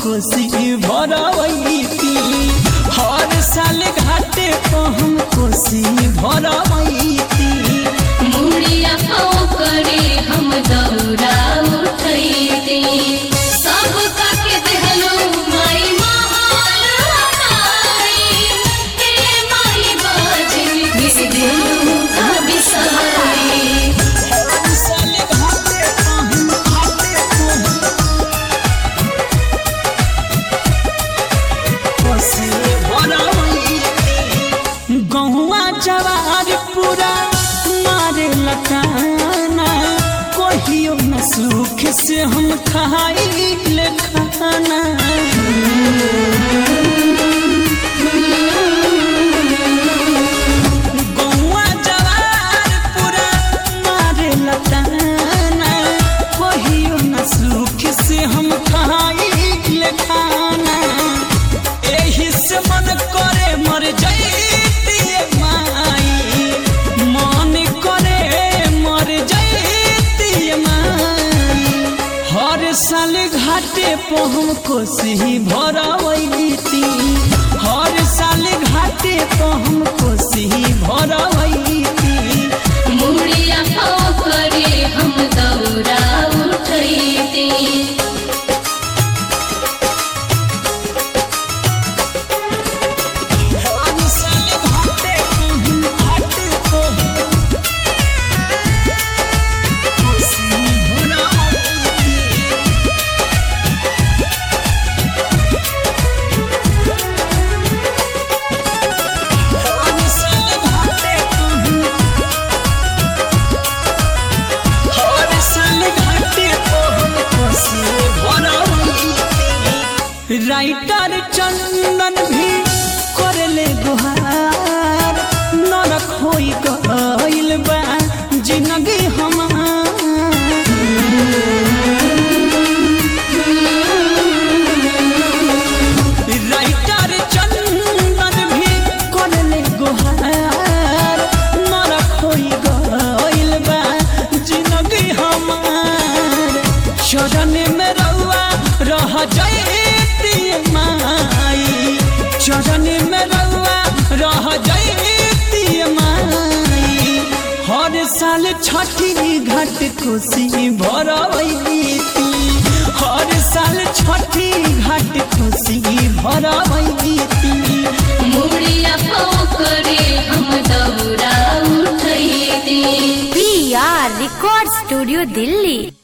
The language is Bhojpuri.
कोसी भरवैती हर साल घाटे पर हम कोसी भरवैती मुड़िया पाँव करे हम दौरा उठैते सब काके देहलो माई महाल हमारी हे माई बाजन बिस देहलो का बिसारी हर साल घाटे पर हम घाटे पर कोसी भरवैती गहुआ जवार पूरा मारे लकाना कहियो न सुख से हम खाइले खाना गहुआ जवार पूरा मारे लकाना कहियो न सुख से हम खाइले खाना एही से मन करे मर जैती माई मन करे मर जैती माई हर साल घाटे पर हम कोसी भरवैती हर साल घाटे पर हम कोसी भरवैती मुड़िया पाँव करे हम दौरा उठैते हर साल घाटे पर हम घाटे पर कोसी भरवैती हर साल घाटे पर हर साल घाटे पर कोसी भरवैती राइटर चंदन भी करले गुहार नरक होई गइल बा जिंदगी हमार राइटर चंदन भी करले गुहार नरक होई गइल बा जिंदगी हमार चरण में रउआ रह जैती माई चरण में रउआ रह जैती माई हर साल छठी घाट खुशी भरवैती हर साल छठी घाट खुशी भरवैती मुड़िया पाँव करे हम दौरा उठैते P R record studio Delhi